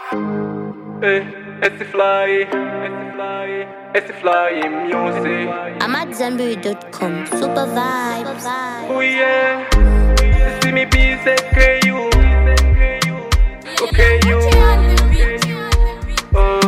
Eh, it's fly, it's fly, it's fly music. I'm at Zenberry.com. Super vibes. Oh yeah, you see me be say okay you, okay you. Oh,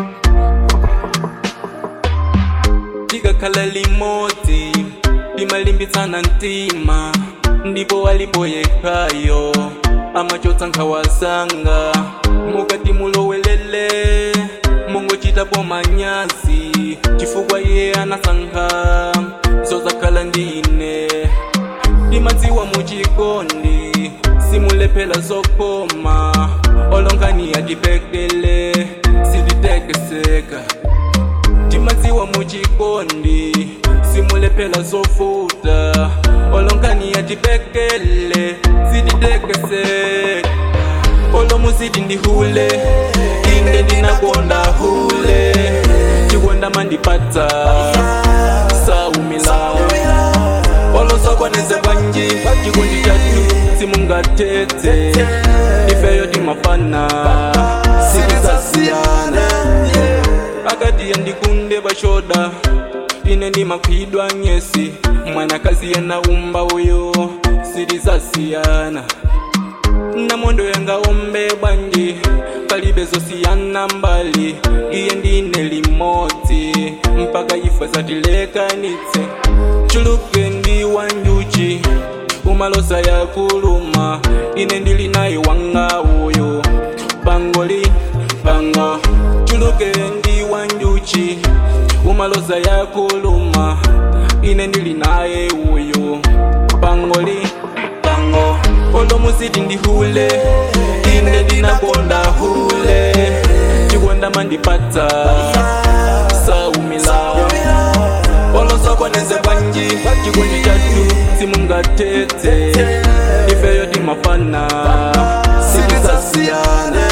tikakhala limodzi limalimbitsana mtima ndipo alipo yekhayo amachotsa nkhawasanga mukati mulowelele mungochitapo manyazi chifukwa iye anasankha zozakhala ndine ndimadziwa muchikondi simulephera zokoma olonkhani atipekele sititekeseka timadziwa muchikondi simulephera zofuta olonkhani atipekele sititekeseka olomuziti ndihule inde ndinakonda hule chikonda mandipatsa saumila olosakwaneze bwanji chikondi chatu simungatete ifeyo timafana sitisasiyana akati yandikunde bashoda ine ndimakhwidwa nyesi mwanakazi yenaumba uyo sitisasiyana namondo yanga ombe bwanji palibe zosiyana mbali iye ndine limodzi mpaka ife zatilekanitse chuluke ndi wanjuchi umalosa ya kuluma ine ndili naye wanga uyo bangoli bango chuluke ndi wanjuchi umalosa ya kuluma ine ndili naye uyo bangoli bango olomuziti ndihule ine ndinakonda hule chikonda mandipatsa saumila olosakwaneze bwanji chikondi chatu simungatete ifeyo timafana sitisasiyana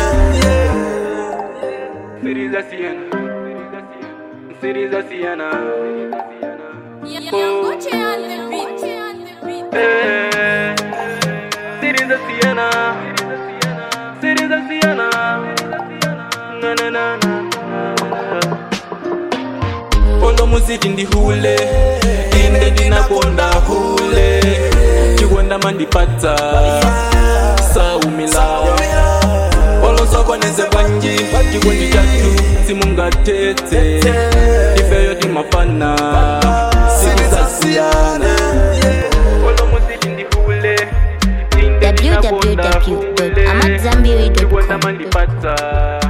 sitisasiyana sitisasiyana Eh, sitisasiyana sitisasiyana na na na na olomuziti ndihule inde ndinakonda hule chikonda mandipatsa saumila olosakwaneze bwanji chikondi chatu simungatete ifeyo timafana sitisasiyana olomuziti ndihule inde ndinakonda hule chikonda www.amatzambiri.com. mandipatsa